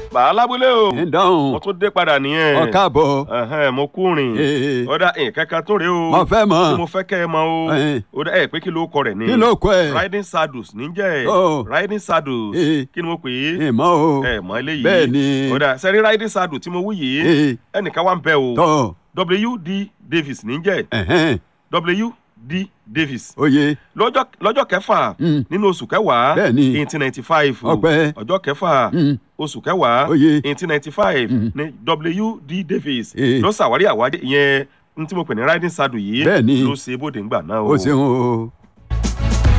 bàá lábúlé o ń dáhùn mo tún dé padà nìyẹn ọ̀káàbọ̀ Ẹhẹ́n, mo kú rìn Ee. ọ̀dà nǹkan kan tó rèé o mo fẹ́ tí mọ̀ mo fẹ́ kẹ́ ẹ mọ̀ o Ẹhẹ́n. ọ̀dà ẹ̀ pé kí ló kọ rẹ̀ ni kí ló kọ ẹ̀ riding saddles níjẹ́ Oh. riding saddles Ee. kí ni mo pè é ìmọ̀ o ẹ mọ̀ eléyìí bẹ́ẹ̀ ni ọ̀dà sẹ́rí riding saddle tí mo wú yìí Ee. ẹnìkan wà ń bẹ o tọ́ W.D. Davis níjẹ́ ẹ̀hẹ́n, W.D. Davis oyè lọ́jọ́ lọ́jọ́ kẹfà Mm. nínú oṣù kẹwàá Bẹ́ẹ̀ ni. eighteen ninety five Ọpẹ́. ọjọ́ kẹfà Mm. oṣù kẹwàá Oyè. eighteen ninety five Mm. ní W.D. Davis Eh. ló ṣàwárí àwájẹ ìyẹn n tí mo pè ní riding saddle yìí Bẹ́ẹ̀ ni. ló ṣe bóde ńgbà náà o ṣeun o